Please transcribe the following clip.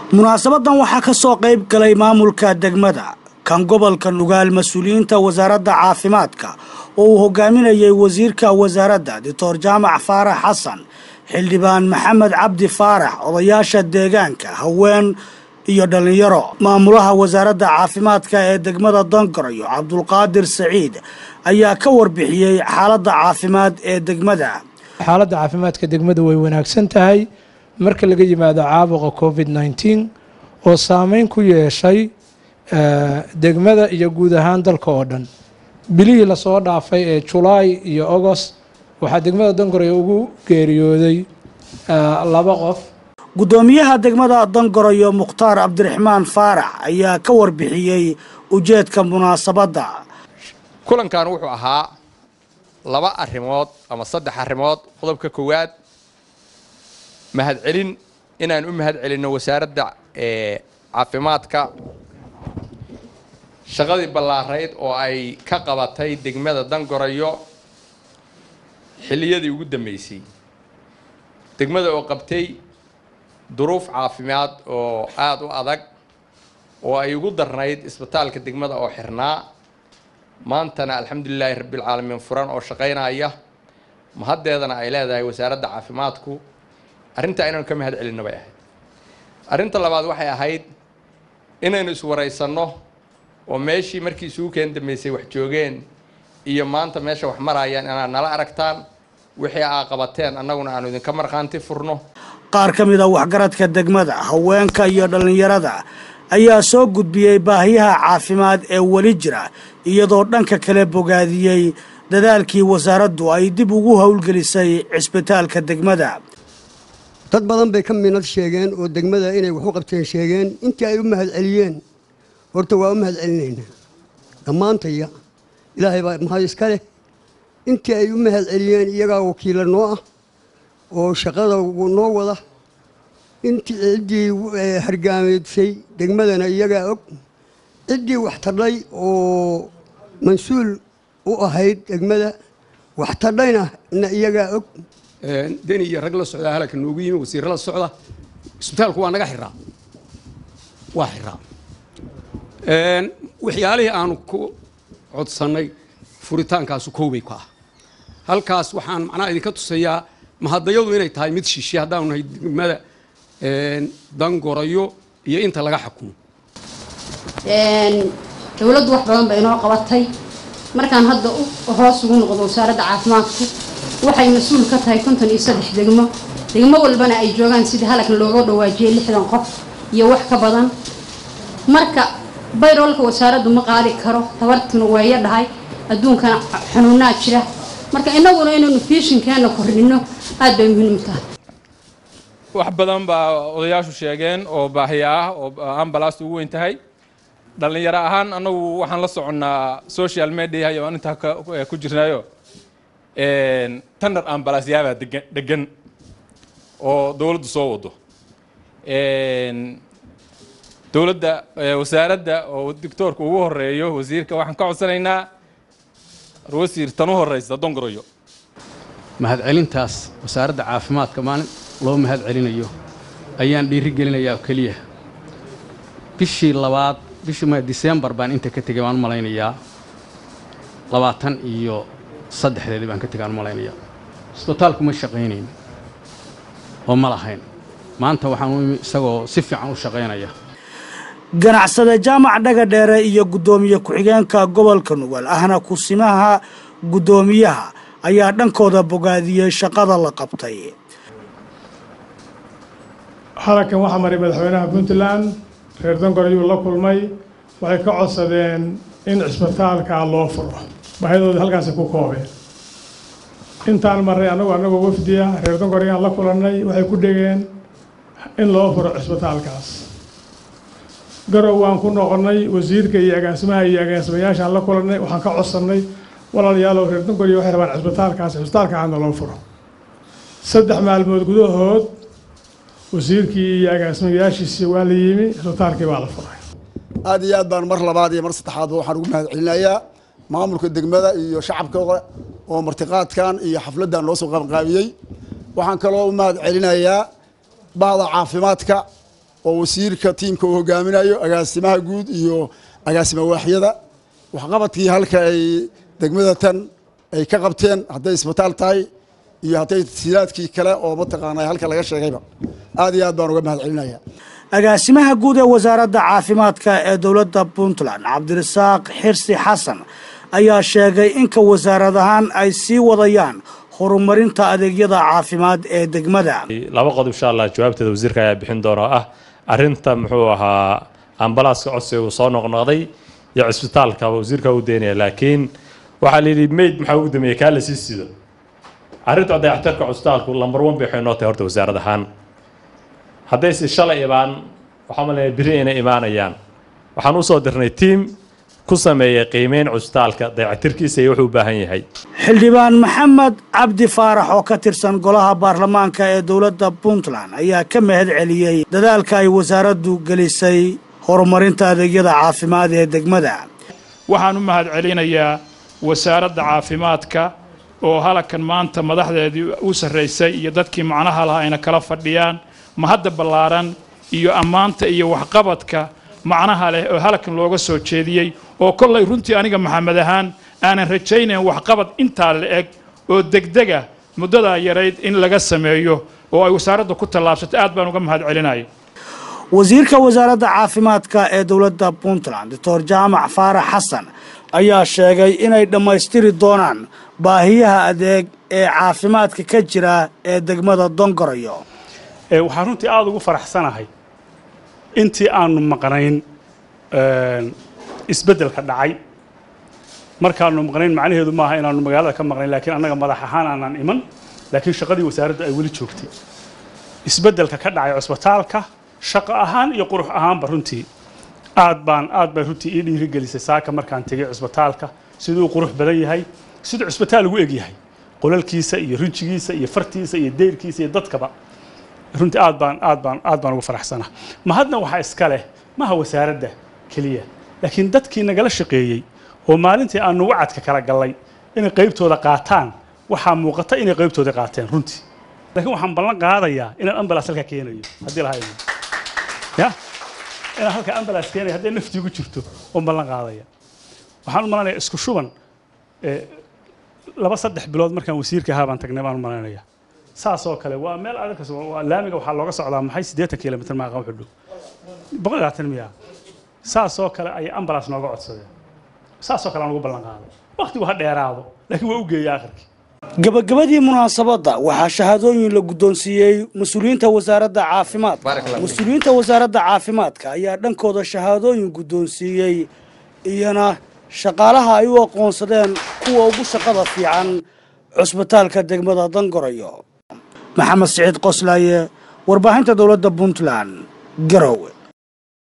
munaasabadan waxaa ka soo qayb galay maamulka degmada kan gobolka nugaal mas-uuliyiinta wasaaradda caafimaadka oo uu hogaaminayay wasiirka wasaaradda doctor jaamac faarax xasan xildhibaan maxamed cabdi faarax odayaasha deegaanka haween iyo dhallinyaro maamulaha wasaaradda caafimaadka ee degmada dangarayo cabdulqaadir saciid ayaa ka warbixiyey xaaladda caafimaad ee degmada xaaladda caafimaadka degmadu way wanaagsan tahay marka laga yimaado caabuqa covid nneteen oo saameyn ku yeeshay degmada iyo guud ahaan dalka oo dhan bilihii lasoo dhaafay ee julaay iyo agost waxaa degmada dangoray ugu geeriyooday laba qof guddoomiyaha degmada dangarayo mukhtaar cabdiraxmaan faarax ayaa ka warbixiyey ujeedka munaasabadda kulankan wuxuu ahaa laba arrimood ama saddex arrimood qodobka koowaad mahadcelin inaan u mahad celinno wasaaradda caafimaadka shaqadii ballaarayd oo ay ka qabatay degmada dangorayo xilliyadii ugu dambeysay degmada oo qabtay duruuf caafimaad oo aada u adag oo ay ugu darnayd isbitaalka degmada oo xirnaa maantana alxamdulilaahi rabbilcaalamiin furan oo shaqaynaya mahaddeedana ay leedahay wasaaradda caafimaadku arrintaa inaynu ka mahad celinno bay ahayd arrinta labaad waxay ahayd inaynu iswaraysanno oo meeshii markii isugu keen dambeysay wax joogeen iyo maanta meesha wax marayaan inaad nala aragtaan wixii aa qabateen annaguna aanu idinka markhaanti furno qaar ka mid a waxgaradka degmada haweenka iyo dhallinyarada ayaa soo gudbiyey baahiyaha caafimaad ee weli jira iyadoo dhanka kale bogaadiyey dadaalkii wasaaraddu ay dib ugu howlgelisay cisbitaalka degmada dad badan bay ka minad sheegeen oo degmada inay wax u qabteen sheegeen intii ay u mahad celiyeen horta waa u mahad celinaynaa dhammaantaya ilaahay baa mahad iska leh intii ay u mahad celiyeen iyagaa wakiila noo ah oo shaqada noo wada intii ciddii hargaameedsay degmadana iyagaa og ciddii wax tadhay oo mas-uul u ahayd degmada wax tadhayna na iyagaa og deni iyo rag la socdaa halaka noogu yimi wasiirra la socda isbitaalku waa naga xiraa waa xiraa waxyaalihii aanu ku codsannay furitaankaasu koobay ku ah halkaas waxaan macnaha idinka tusayaa mahadayadu inay tahay mid shishe haddaanu nahay degmada dangorayo iyo inta laga xukumo dowladdu wax badan bay inoo qabatay markaan hadda hoos ugu noqdo wasaaradda caafimaadku waxay mas-uul ka tahay konton iyo saddex degmo degmo walbana ay joogaan sidii halkan looga dhawaajiyay lixdan qof iyo wax ka badan marka bayroolka wasaaraddu ma qaadi karo tabartuna waaya dhahay adduunkana xanuunaa jira marka innaguna inaynu fiishinkeena kordhinno aad bay muhiim u tahay wax badan baa odayaashu sheegeen oo baahiya ah oo ambalaasta ugu weyn tahay dhallinyaro ahaan annagu waxaan la soconnaa social media iyo aan intaa ku jirnayo tandar ambalaasyaabaa degan degan oo dowladdu soo wado dowladda wasaaradda oo doctoorka ugu horeeyo wasiirka waxaan ka codsanaynaa wasiir tan u horeysa dongoroyo mahad celintaas wasaaradda caafimaadka maalin loo mahad celinayo ayaan dhiiri gelinayaa oo keliya bishii labaad bishii disembar baan inta ka tegay baan u malaynayaa labaatan iyo saddexdeedii baan ka tegay aan u malaynayaa isbitaalku ma shaqaynayn oo ma lahayn maanta waxaan u imi isagoo si fiican u shaqaynaya ganacsade jaamac dhaga dheere iyo guddoomiye ku-xigeenka gobolka nugaal ahna kusimaha guddoomiyaha ayaa dhankooda bogaadiyey shaqada la qabtay halkan waxaa maray madaxweynaha puntland reer dongor ayuu la kulmay waxay ka codsadeen in cisbitaalka loo furo baahidooda halkaasi ku koobeen intaan marray annagu annagoo wafdiya reer dongor ayaan la kulannay waxay ku dhegeen in loo furo cisbitaalkaas garow waan ku noqonnay wasiirka iyo agaasimaha iyo agaasimayaashaan la kulannay waxaan ka codsannay walaalayaalow reer dongoriyo waxay rabaan cisbitaalkaas cisbitaalkaana loo furo saddex maalmood gudahood wasiirkii iyo agaasimayaashiisii waa la yimi cisbitaalkii baa la furay aad iyo aad baan mar labaad iyo mar saddexaadba waxaan ugu mahad celinayaa maamulka degmada iyo shacabka oo martiqaadkan iyo xafladdan loo soo qabanqaabiyey waxaan kaloo u mahad celinayaa bahda caafimaadka oo wasiirka tiimka uu hogaaminayo agaasimaha guud iyo agaasima waaxyada waxqabadkii halka ay degmada tan ay ka qabteen hadday isbitaal tahay iyo hadday tasiilaadkii kale oo mataqaanaa halka laga sheegayba aad iyo aad baan uga mahad celinaya agaasimaha guud ee wasaaradda caafimaadka ee dowladda puntland cabdirasaaq xirsi xasan ayaa sheegay inka wasaarad ahaan ay sii wadayaan horumarinta adeegyada caafimaad ee degmada laba qodob insha allah jawaabteeda wasiirka ayaa bixin doona oo ah arrinta muxuu ahaa ambalaaska codsiga uu soo noqnoqday iyo cisbitaalka wasiirka u deynaya laakiin waxaa la yidhi mayd maxaa ugu dameeyey kaa la sii sido arrinta dayactirka cusbitaalku lambar one bay waxay noo tahay horta wasaarad ahaan haddayse shalay ibaan waxaa malaya biri inay imaanayaan waxaan usoo dirnay tiim ku sameeyay qiimeyn cusbitaalka dayactirkiisa iyo wuxuu u baahan yahay xildhibaan maxamed cabdi faarax oo ka tirsan golaha baarlamaanka ee dowladda puntland ayaa ka mahad celiyey dadaalka ay wasaaraddu gelisay horumarinta adeegyada caafimaad ee degmada waxaan u mahad celinayaa wasaaradda caafimaadka oo halkan maanta madaxdeedii u sarraysay iyo dadkii macnaha lahaa ayna kala fadhiyaan mahadda ballaaran iyo ammaanta iyo waxqabadka macnaha leh oo halkan looga soo jeediyey oo kollay runtii aniga maxamed ahaan aanan rajaynayn waxqabad intaa la eg oo degdega muddadaa yarayd in laga sameeyo oo ay wasaaradda ku tallaabsato aad baan uga mahad celinaya wasiirka wasaaradda caafimaadka ee dowladda puntland doctor jaamac faarax xasan ayaa sheegay inay dhammaystiri doonaan baahiyaha adeeg ee caafimaadka ka jira ee degmada dongoroyo waxaan runtii aada ugu faraxsanahay intii aanu maqnayn isbeddelka dhacay markaanu maqnayn macnaheedu maaha inaanu magaalada ka maqnayn laakiin annaga madax ahaan aanan iman laakiin shaqadii wasaaradda ay weli joogtay isbeddelka ka dhacay cusbitaalka shaqo ahaan iyo qurux ahaanba runtii aad baan aad bay runtii ii dhiirigelisay saaka markaan tegay cusbitaalka siduu qurux badan yahay siduu cusbitaal ugu eg yahay qolalkiisa iyo rinjigiisa iyo fartiisa iyo deyrkiisa iyo dadkaba runtii aad baan aad baan aad baan ugu faraxsanaa mahadna waxaa iska leh maha wasaaradda keliya laakiin dadkii nagala shaqeeyey oo maalintii aanu wacadka kala gallay inay qaybtooda qaataan waxaa muuqata inay qaybtooda qaateen runtii laakiin waxaan ballan qaadayaa inaan ambalaas halkaa keenayo haddii lahaa ya inaan halkaa ambalaas keenayo hadday naftiigu jirto oon ballan qaadaya waxaan u malanayaa isku shuban laba saddex bilood markaan wasiirka ahaa baan tagnay baan u malaynayaa saasoo kale waa meel adag laamiga waxaa looga socdaa maxay siddeetan kilomitr maaqa wuxuu dhow boqol labaatan miya saasoo kale ayay ambalaas nooga codsadeen saasoo kale aan ugu ballan qaaday waqtigu ha dheeraado laakiin waa u geeyay akhirkii gabagabadii munaasabadda waxaa shahaadooyin la guddoonsiiyey mas-uuliyiinta wasaaradda caafimaadka mas-uuliyiinta wasaaradda caafimaadka ayaa dhankooda shahaadooyin guddoonsiiyey iyana shaqaalaha ay u aqoonsadeen kuwa ugu shaqada fiican cusbitaalka degmada dangoroyo maxamed siciid qoslaaye warbaahinta dowladda puntland garowe